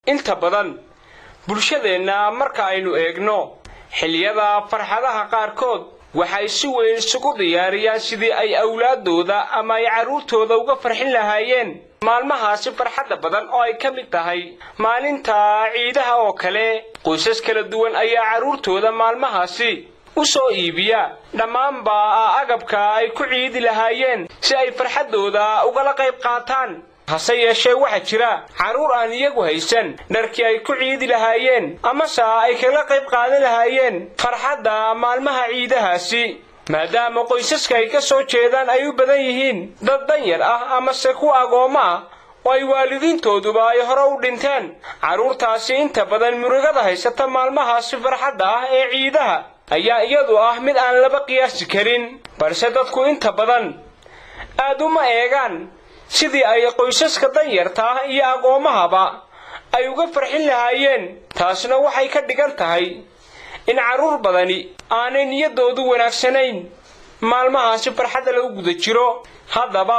inta badan bulshadeenna marka aynu eegno xilliyada farxadaha qaarkood waxay si weyn isugu diyaariyaan sidii ay awlaadooda ama ay carruurtooda uga farxin lahaayeen maalmahaasi farxadda badan oo ay ka mid tahay maalinta ciidaha oo kale qoysas kala duwan ayaa carruurtooda maalmahaasi u soo iibiya dhammaanba agabka ay ku ciidi lahaayeen si ay farxaddooda ugala qayb qaataan hase yeeshee waxaa jira carruur aan iyagu haysan dharkii ay ku ciidi lahaayeen amase ay kaga qayb qaadan lahaayeen farxadda maalmaha ciidahaasi maadaama qoysaska ay ka soo jeedaan ay u badan yihiin dad danyar ah amase kuwa agoommo ah oo ay waalidiintooduba ay hore u dhinteen carruurtaasi inta badan murugada haysata maalmahaasi farxadda ah ee ciidaha ayaa iyadu ah mid aan laba qiyaasi karin balse dadku inta badan aad uma eegaan sidii ay qoysaska danyarta ah iyo aqoomahaba ay uga farxin lahaayeen taasna waxay ka dhigan tahay in carruur badani aanay niyaddoodu wanaagsanayn maalmahaasi farxadda lagu guda jiro haddaba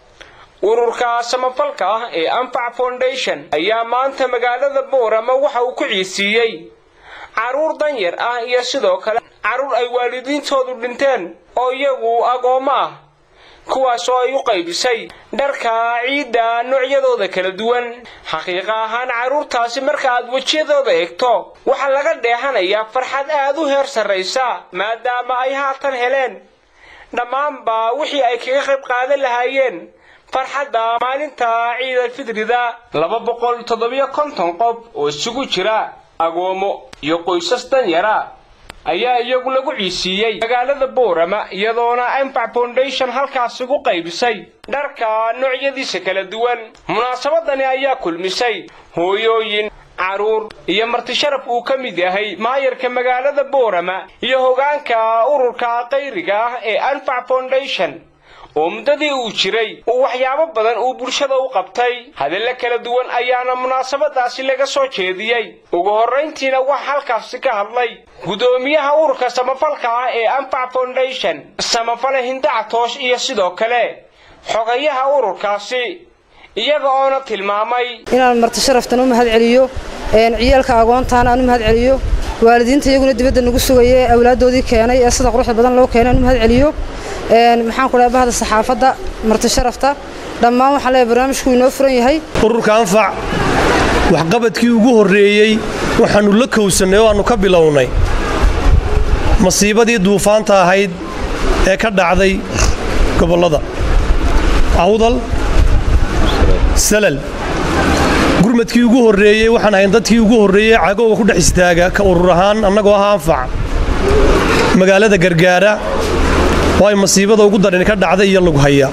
ururka samafalka ah ee anfac foundation ayaa maanta magaalada boorama waxa uu ku ciisiiyey carruur danyar ah iyo sidoo kale carruur ay waalidiintoodu dhinteen oo iyagu agoommo ah kuwaas oo ay u qaybisay dharka ciidda noocyadooda kala duwan xaqiiqa ahaan carruurtaasi marka aad wejiyadooda eegto waxaa laga dheehanayaa farxad aad u heer sarraysa maadaama ay haatan heleen dhammaanba wixii ay kaga qayb qaadan lahaayeen farxadda maalinta ciidalfidrida laba boqol toddobiyo konton qof oo isugu jira agoomo iyo qoysas danyara ayaa iyagu lagu ciisiiyey magaalada boorama iyadoona anfac foundation halkaas ugu qaybisay dharka noocyadiisa kala duwan munaasabadani ayaa kulmisay hooyooyin carruur iyo martisharaf uu ka mid yahay maayarka magaalada boorama iyo hogaanka ururka qayriga ah ee anfac foundation oo muddadii uu jiray uu waxyaabo badan uu bulshada u qabtay hadallo kala duwan ayaana munaasabadaasi laga soo jeediyey ugu horrayntiina waxa halkaasi ka hadlay guddoomiyaha ururka samafalka ah ee anfac foundation samafale hindacatoosh iyo sidoo kale xogayaha ururkaasi iyaga oona tilmaamay inaan marti sharaftan u mahad celiyo ciyaalka agoontaana aan u mahad celiyo waalidiinta iyaguna dibadda nagu sugaya ee awlaaddoodii keenay ee sida quruxda badan loo keenay aan u mahad celiyo maxaan ku dhahay bahda saxaafadda marti sharafta dhammaan waxaan leeyahay barnaamijku inoo furan yahay ururka anfac waxqabadkii ugu horreeyey waxaannu la kowsannay oo aannu ka bilownay masiibadii duufaanta ahayd ee ka dhacday gobollada awdal salal gurmadkii ugu horreeyey waxaan ahayn dadkii ugu horreeyey cagooga ku dhex istaaga ka urur ahaan annagoo ah anfac magaalada gargaara oo ay masiibada ugu darin ka dhacday iyo lagu haya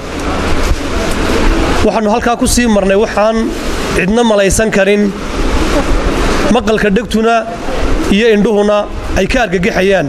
waxaannu halkaa ku sii marnay waxaan cidna malaysan karin maqalka dhegtuna iyo indhuhuna ay ka argagaxayaan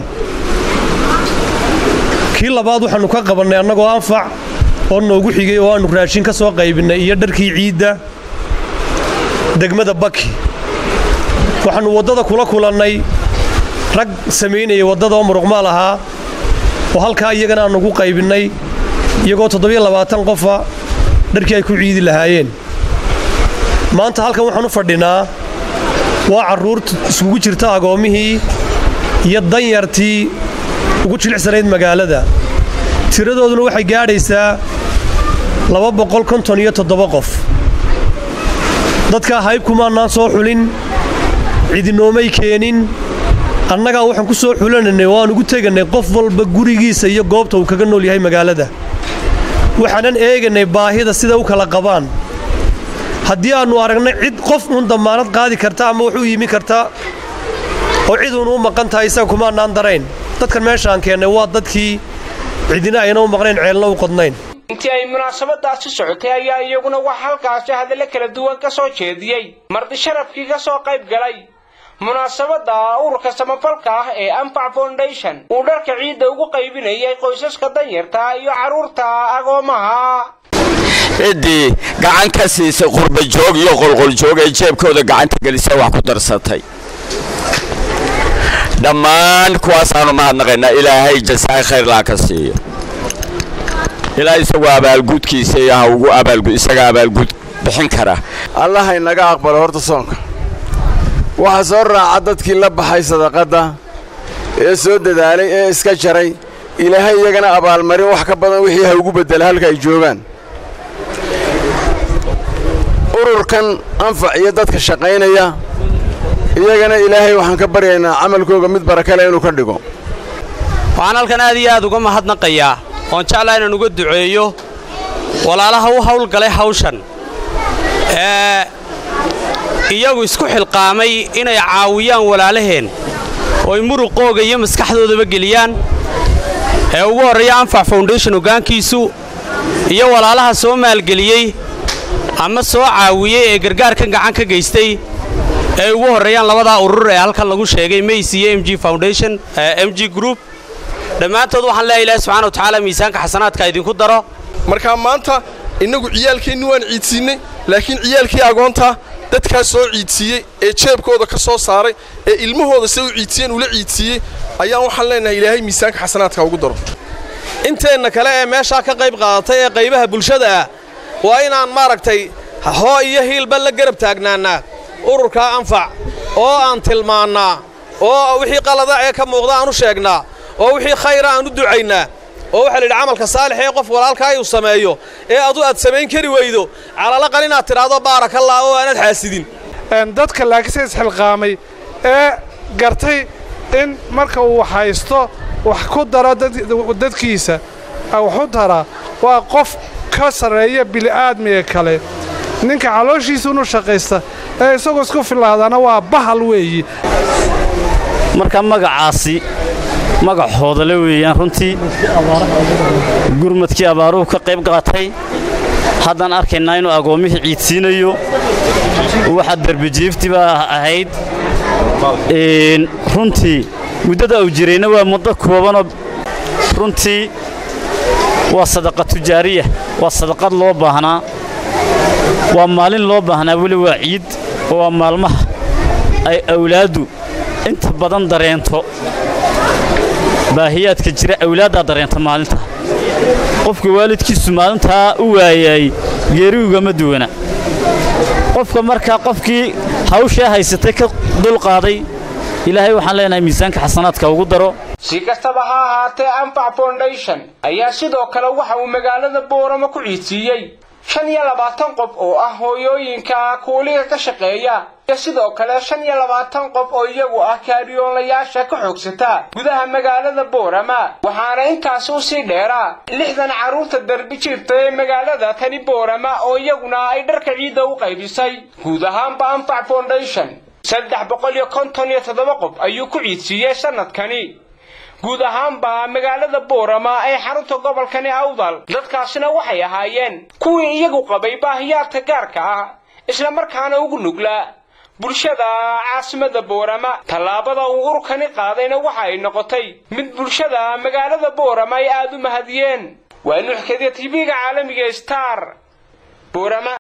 kii labaad waxaannu ka qabannay annagoo anfac oo noogu xigay oo aannu raashin ka soo qaybinnay iyo dharkii ciidda degmada baki waxaannu waddada kula kulannay rag samaynaya waddada oo muruqmaal ahaa oo halkaa iyagana aannugu qaybinnay iyagoo toddobiyo labaatan qofa dharkii ay ku ciidi lahaayeen maanta halkan waxaan u fadhinaa waa carruurta iskugu jirta agoommihii iyo danyartii ugu jilicsanayd magaalada tiradooduna waxay gaadhaysaa laba boqol konton iyo toddoba qof dadkaa haybkumaannaan soo xulin cidinoomay keenin annagaa waxaan ku soo xulanaynay oo aan ugu tegannay qof walba gurigiisa iyo goobta uu kaga nool yahay magaalada waxaanan eegaynay baahida sida u kala qabaan haddii aannu aragnay cid qof uun dammaanad qaadi karta ama wax u yimi karta oo ciduunu u maqan tahay isaga kumaannaan darayn dadkan meeshaan keennay waa dadkii cidina ayna u maqnayn ceelna u qodnayn intii ay munaasabadaasi socotay ayaa iyaguna wax halkaasi hadallo kala duwan ka soo jeediyey marti sharafkii ka soo qayb galay munaasabadda ururka samafalka ah ee anfac foundation uu dharka ciidda ugu qaybinayay qoysaska danyarta iyo carruurta agoomaha ciddii gacan ka siisay qurbajoog iyo qolqoljoog ee jeebkooda gacanta gelisa wax ku darsatay dhammaan kuwaasaanu mahadnaqaynaa ilaahay jasaay khayrlaa ka siiyo ilaa isagu abaalgudkiisa iyo ha ugu abaalgud isaga abaalgud bixin kara allaha inaga aqbalo horta soonka waxaa soo raaca dadkii la baxay sadaqadda ee soo dadaalay ee iska jaray ilaahay iyagana abaalmarin wax ka badan wixii ha ugu beddela halka ay joogaan ururkan anfac iyo dadka shaqaynaya iyagana ilaahay waxaan ka baryaynaa camalkooga mid barakale inuu ka dhigo waxaan halkan aad iyo aad uga mahadnaqayaa oon jeclaa inaan uga duceeyo walaalaha u hawlgalay hawshan ee iyagu isku xilqaamay inay caawiyaan walaalaheen ooy muruqooga iyo maskaxdoodaba geliyaan ee ugu horreeya anfac foundation hoggaankiisu iyo walaalaha soo maalgeliyey ama soo caawiyey ee gargaarkan gacan ka geystay ee ugu horreeyaan labadaa urur ee halkan lagu sheegay mays iyo m g foundation m g group dhammaantood waxaan leeyahay ilaahi subxana wa tacaala miisaanka xasanaadka idinku daro markaa maanta innagu ciyaalkeenni waan ciidsiinnay laakiin ciyaalkii agoonta dadkaas soo ciidsiiyey ee jeebkooda ka soo saaray ee ilmahooda se u ciidsiiyeen ula ciidsiiyey ayaan waxaan leenahay ilaahay miisaanka xasanaadka ugu daro inteenna kale ee meeshaa ka qayb qaadatay ee qaybaha bulshada ah waa inaan maaragtay hoo iyo hiilba la garab taagnaannaa ururkaa anfac oo aan tilmaannaa oo wixii qalada ee ka muuqda aan u sheegnaa oo wixii khayra aan u ducaynaa oo waxaa la yidhi camalka saalix ee qof walaalkaa uu sameeyo ee adu aad samayn kari weydo calalaqal inaad tidhaahdo baarakallah oo aanad xaasidin dadka laakiinse isxilqaamay ee gartay in marka uu haysto wax ku daro dadkiisa waxu daraa waa qof ka sarreeya bili'aadmiga kale ninka calooshiisa unu shaqaysta ee isagoo isku filaadana waa bahal weeyi marka magacaasi magac hoodale weeyaan runtii gurmadkii abaaruhu ka qayb qaatay haddaan arkaynaa inuu agoommihii ciidsiinayo waxa derbijiifti baa ahayd runtii muddada uu jirayna waa muddo koobanoo runtii waa sadaqa tujaariya waa sadaqad loo baahnaa waa maalin loo baahnaa weli waa ciid oo waa maalmaha ay awlaaddu inta badan dareento baahiyaadka jira awlaaddaa dareenta maalinta qofka waalidkiisu maalintaa u waayay geerigugama duwana qofka markaa qofkii hawshaa haysatay ka dulqaaday ilaahay waxaan leenahay miisaanka xasanaadka ugu daro si kastaba ha ahaatee anfac foundation ayaa sidoo kale waxa uu magaalada booramo ku ciidsiiyey shan iyo labaatan qof oo ah hooyooyinka kuuliga ka shaqeeya iyo sidoo kale shan iyo labaatan qof oo iyagu ah kaariyoolayaasha ka xoogsata gudaha magaalada boorama waxaana intaasi u sii dheeraa lixdan carruurta darbi jirta ee magaalada tani boorama oo iyaguna ay dharka ciidda u qaybisay guud ahaanba anfac foundation saddex boqol iyo konton iyo toddoba qof ayuu ku ciidsiiyey sannadkani guud ahaanba magaalada boorama ee xarunta gobolkani awdal dadkaasina waxay ahaayeen kuwii iyagu qabay baahiyaadka gaarka ah isla markaana ugu nuglaa bulshada caasimada boorama tallaabada uu ururkani qaadayna waxa ay noqotay mid bulshada magaalada boorama ay aad u mahadiyeen waa nuxkadiya tv-ga caalamiga star boorama